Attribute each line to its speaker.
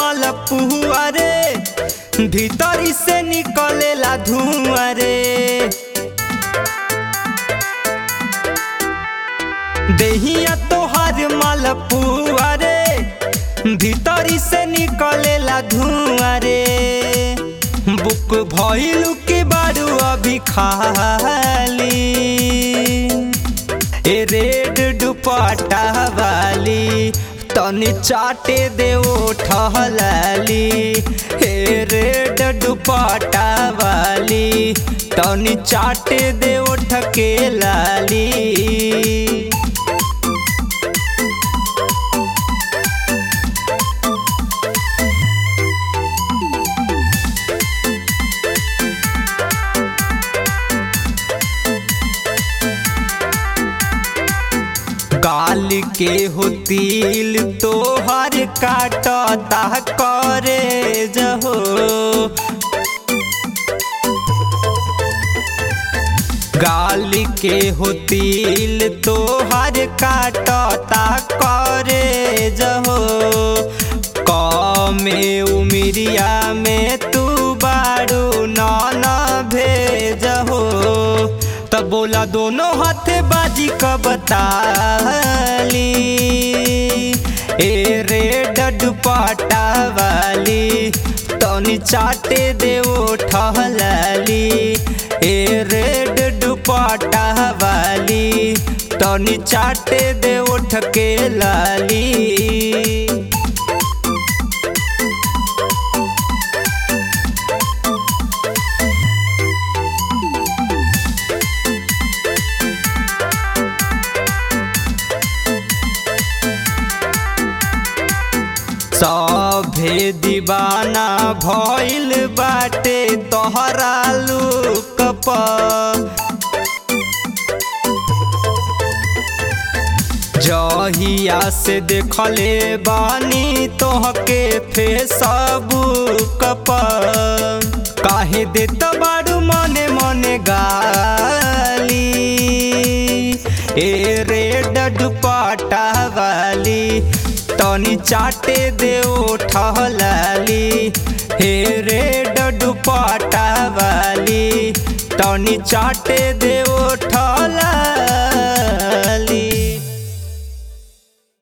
Speaker 1: मालपुआ रे भीतरी से निकलेला धुआं रे देहिया तोहार मालपुआ रे भीतरी से निकलेला धुआं रे बुक भइलू के बारू अभी खाली ए रेड दुपट्टा वाली तनी चाटे दे ठहलाली हे रेड दुपट्टा वाली तनी चाटे दे ठके लाली गाल के हो तिल तोहर काटता करे जहो गाल के हो तिल तोहर काटता करे जहो कमे उमिरिया में तू बारू नन भेजहो तब बोला दोनों हाथ बाजी कबताली ए रेड दुपट्टा वाली तनी चाटे दे ठहलाली ए रेड दुपट्टा वाली तनी चाटे दे ठके लाली सभे दीवाना भइल बाटे तोहरा लुक जहिया से देखले बानी तोहके फेसबुक पर काहे देत बारू मने मने गाली ए रेड दुपट्टा वाली तनी चाटे दे ठहलाली हे रेड दुपट्टा वाली तनी चाटे दे ठहलाली